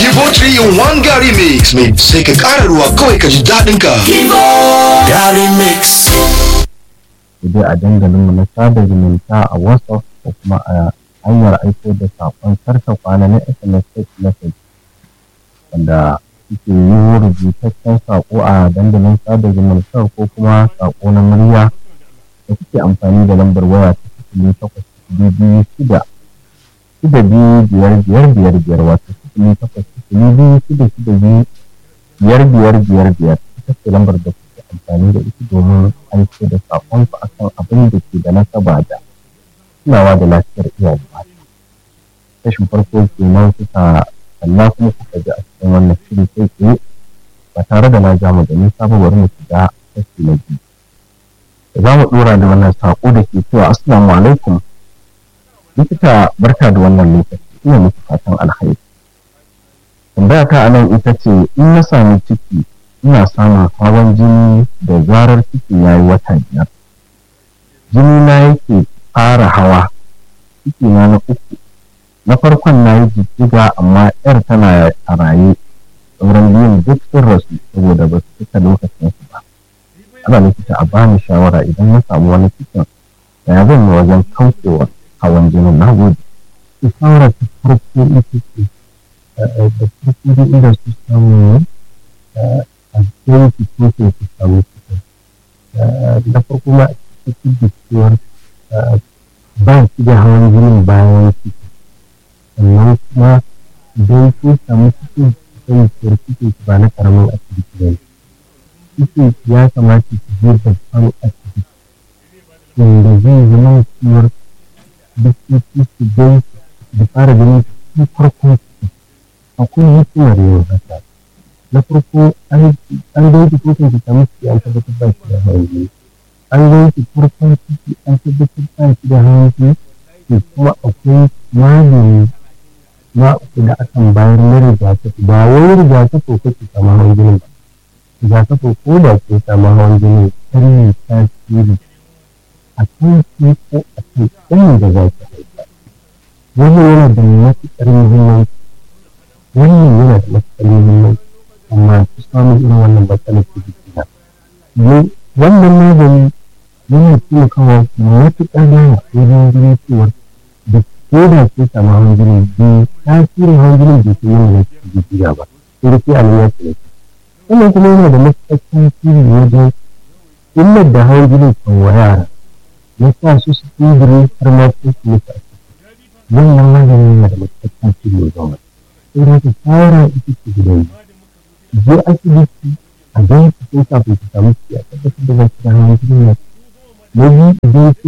Kibo 3 in 1 Gary Mix mai sai ka ƙara ruwa kawai ka ji daɗin ka. Gary Mix. dai a dandalinmu na sada zumunta a WhatsApp ko kuma a hanyar aiko da saƙon karta kwana na SMS text message wanda suke yi rubutaccen saƙo a dandalin sada zumunta ko kuma saƙo na murya da kuke amfani da lambar waya ta sifili takwas sifili biyu shida shida biyu biyar biyar biyar biyar wato sifili takwas sifili biyu shida shida biyu biyar biyar biyar biyar ita ce lambar da kuke amfani da ita domin aiko da saƙonku a kan abin da ke da nasaba da kulawa da lafiyar iyaye mata. Kashin farko kenan kuka kalla kuma kuka ji a cikin wannan shiri kai tsaye ba tare da na ja mu da nisa ba bari mu shiga kashi na biyu. Za mu ɗora da wannan saƙo da ke cewa assalamu alaikum. Likita barka da wannan lokaci ina muku fatan alkhairi. Tambaya ta anan ita ce in na sami ciki ina samun hawan jini da zarar ciki ya yi wata biyar jini na yake fara hawa ciki na na uku na farkon na yi jijjiga amma yar tana a raye sauran biyun duk sun rasu saboda ba su cika lokacin su ba ana likita a bani shawara idan na samu wani cikin da ya zan yi wajen kaucewa hawan jinin na gode shawara ta farko ita ce da farko da inda su samu a cikin su ko su samu cikin da farko ma a cikin da cewar ba su da hawan jinin bayan ciki sannan kuma idan sun samu cikin kan cewar cikin ba na karamin asibiti ba ne cikin ya kamata su je babban asibiti wanda zai zama cewar likitoci su gan da fara ganin cikin farkon ciki akwai hikimar yin haka na farko an ganki ko kan samu ciki an tabbatar ba shi da hawan jini an ganki farkon ciki an tabbatar ba shi da hawan jini to kuma akwai magani ma da akan bayar na rigakafi ba wai rigakafi ko ki samu hawan jini ba rigakafi ko da ke samu hawan jini kar yi tasiri a kan ki ko a kan ɗan da za ki haifa wannan yana da matuƙar muhimmanci wannan yana da matuƙar muhimmanci amma su samun irin wannan matsalar ta jikina wannan magani yana taimakawa matuƙa da wajen ganin cewa da ko da ke samu hawan jini bai tasirin hawan jini bai kai yana da jijiya ba sai da ke a ya ce wannan kuma yana da matuƙar tasiri wajen illar da hawan jini kan wa yara ya sa su su tsibiri har ma su su mutu a ciki wannan magani yana da matuƙar tasiri wajen wani sai da ka fara ita ce gidan je asibiti a gan su sun kafin su samu ciki a tabbatar da zaki da hawan jini na biyu idan